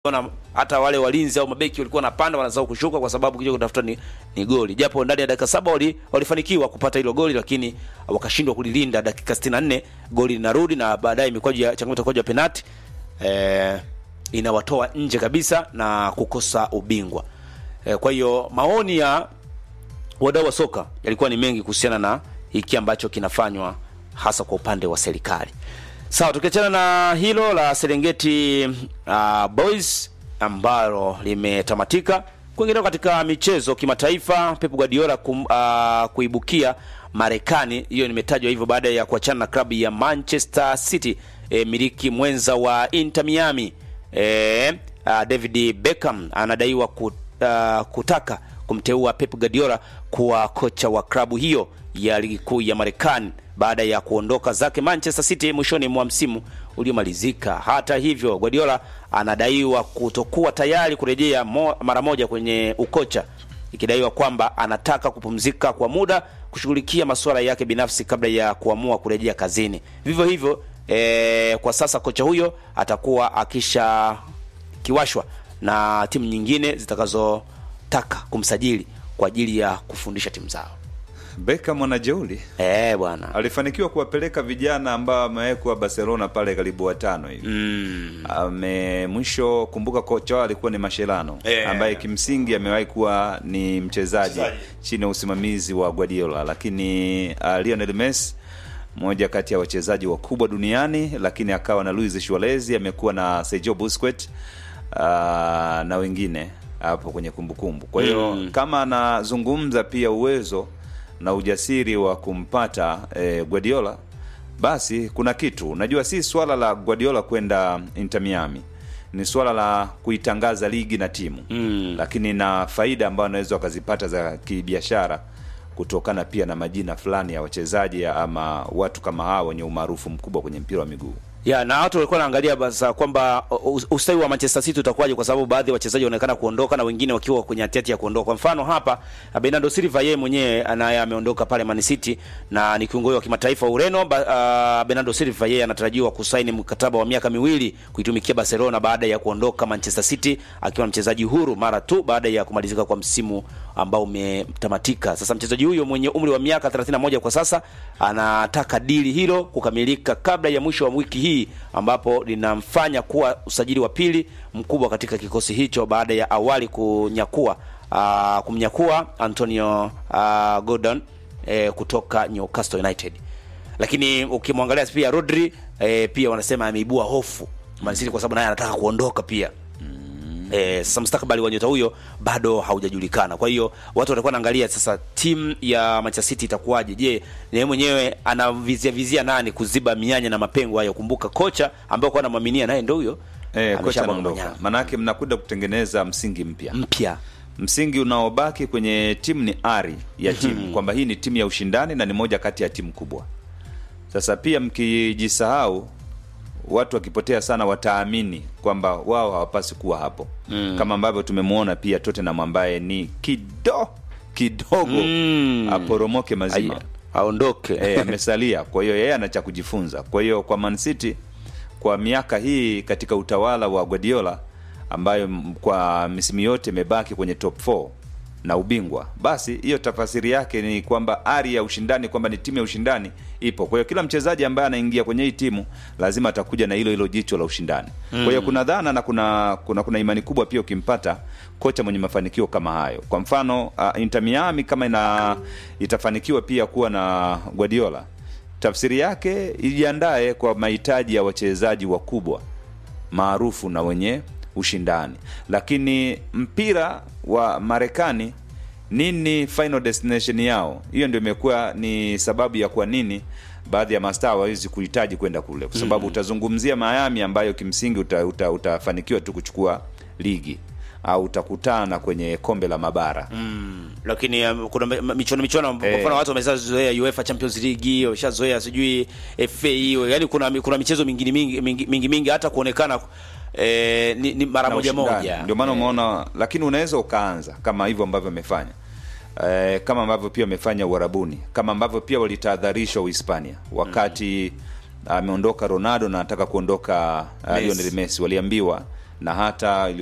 Ona hata wale walinzi au mabeki walikuwa wanapanda wanazao kushuka kwa sababu kija kutafuta ni, ni goli. Japo ndani ya dakika saba wali, walifanikiwa kupata hilo goli lakini wakashindwa kulilinda. Dakika 64 goli linarudi na baadaye mikwaju ya changamoto kwa penalti eh, inawatoa nje kabisa na kukosa ubingwa. Eh, kwa hiyo maoni ya wadau wa soka yalikuwa ni mengi kuhusiana na hiki ambacho kinafanywa hasa kwa upande wa serikali. Sawa, tukiachana na hilo la Serengeti uh, Boys ambalo limetamatika, kuinginea katika michezo kimataifa, Pep Guardiola kum, uh, kuibukia Marekani. Hiyo nimetajwa hivyo baada ya kuachana na klabu ya Manchester City, e, miliki mwenza wa Inter Miami. E, uh, David Beckham anadaiwa kut, uh, kutaka kumteua Pep Guardiola kuwa kocha wa klabu hiyo ya ligi kuu ya Marekani baada ya kuondoka zake Manchester City mwishoni mwa msimu uliomalizika. Hata hivyo, Guardiola anadaiwa kutokuwa tayari kurejea mo, mara moja kwenye ukocha, ikidaiwa kwamba anataka kupumzika kwa muda kushughulikia masuala yake binafsi kabla ya kuamua kurejea kazini. Vivyo hivyo e, kwa sasa kocha huyo atakuwa akisha kiwashwa na timu nyingine zitakazotaka kumsajili kwa ajili ya kufundisha timu zao. Beckham mwanajeuli Eh, bwana. alifanikiwa kuwapeleka vijana ambao amewekwa Barcelona pale karibu watano hivi Mm. ame mwisho kumbuka kocha wao alikuwa ni Mascherano Eh. ambaye kimsingi amewahi kuwa ni mchezaji Mchezaji. chini ya usimamizi wa Guardiola, lakini uh, Lionel Messi mmoja kati ya wachezaji wakubwa duniani, lakini akawa na Luis Suarez, amekuwa na Sergio Busquets uh, na wengine hapo kwenye kumbukumbu. Kwa hiyo Mm. kama anazungumza pia uwezo na ujasiri wa kumpata eh, Guardiola basi kuna kitu unajua, si swala la Guardiola kwenda Inter Miami, ni swala la kuitangaza ligi na timu Mm. lakini na faida ambayo anaweza wakazipata za kibiashara kutokana pia na majina fulani ya wachezaji ama watu kama hawa wenye umaarufu mkubwa kwenye mpira wa miguu. Ya, na watu walikuwa wanaangalia basa kwamba uh, ustawi wa Manchester City utakuwaje kwa sababu baadhi ya wachezaji wanaonekana kuondoka na wengine wakiwa kwenye hatihati ya kuondoka. Kwa mfano hapa Bernardo Silva yeye mwenyewe anaye ameondoka pale Man City na ni kiungo wa kimataifa wa Ureno. Ba, uh, Bernardo Silva yeye anatarajiwa kusaini mkataba wa miaka miwili kuitumikia Barcelona baada ya kuondoka Manchester City akiwa mchezaji huru mara tu baada ya kumalizika kwa msimu ambao umetamatika. Sasa mchezaji huyo mwenye umri wa miaka 31 kwa sasa anataka dili hilo kukamilika kabla ya mwisho wa wiki hii ambapo linamfanya kuwa usajili wa pili mkubwa katika kikosi hicho baada ya awali kunyakua uh, kumnyakua Antonio uh, Gordon eh, kutoka Newcastle United. Lakini ukimwangalia pia Rodri eh, pia wanasema ameibua hofu Man City kwa sababu naye anataka kuondoka pia. Eh, sasa mustakabali wa nyota huyo bado haujajulikana. Kwa hiyo watu watakuwa naangalia sasa timu ya Manchester City itakuwaje. Je, ni yeye mwenyewe anavizia vizia nani kuziba mianya na mapengo hayo? Kumbuka kocha ambaye kwa anamwaminia naye ndio huyo Eh, kocha ameshamwaga anaondoka, manyanga. maanake mnakwenda kutengeneza msingi mpya. mpya. Msingi unaobaki kwenye timu ni ari ya timu kwamba hii ni timu ya ushindani na ni moja kati ya timu kubwa. Sasa pia mkijisahau, watu wakipotea sana wataamini kwamba wao hawapasi kuwa hapo mm. kama ambavyo tumemwona pia Tottenham ambaye ni kido kidogo Mm. aporomoke mazima Aya, aondoke. e, amesalia. Kwa hiyo yeye ana cha kujifunza. Kwa hiyo kwa Man City kwa miaka hii katika utawala wa Guardiola ambayo m- kwa misimu yote imebaki kwenye top 4 na ubingwa, basi hiyo tafasiri yake ni kwamba ari ya ushindani, kwamba ni timu ya ushindani ipo. Kwa hiyo kila mchezaji ambaye anaingia kwenye hii timu lazima atakuja na hilo hilo jicho la ushindani. Kwa hiyo kuna dhana na kuna, kuna kuna imani kubwa pia ukimpata kocha mwenye mafanikio kama hayo. Kwa mfano uh, Inter Miami kama ina itafanikiwa pia kuwa na Guardiola tafsiri yake ijiandae kwa mahitaji ya wachezaji wakubwa maarufu na wenye ushindani. Lakini mpira wa Marekani, nini final destination yao? Hiyo ndio imekuwa ni sababu ya kwa nini baadhi ya mastaa hawawezi kuhitaji kwenda kule, kwa sababu utazungumzia Miami ambayo kimsingi uta, uta, utafanikiwa tu kuchukua ligi au utakutana kwenye kombe la mabara lakini um, kuna mi- michuano michuano kwa Eh. mfano watu wameshazoea UEFA Champions League wameshazoea sijui FA hiyo yani kuna kuna michezo mingine mingi mingi, mingi, mingi hata kuonekana eh, ni, ni mara na moja ushindani. moja Ndio maana Eh, umeona, lakini unaweza ukaanza kama hivyo ambavyo amefanya eh, kama ambavyo pia wamefanya Uarabuni, kama ambavyo pia walitahadharishwa Uhispania wakati ameondoka Ronaldo na anataka kuondoka uh, Messi. Lionel Messi, waliambiwa na hata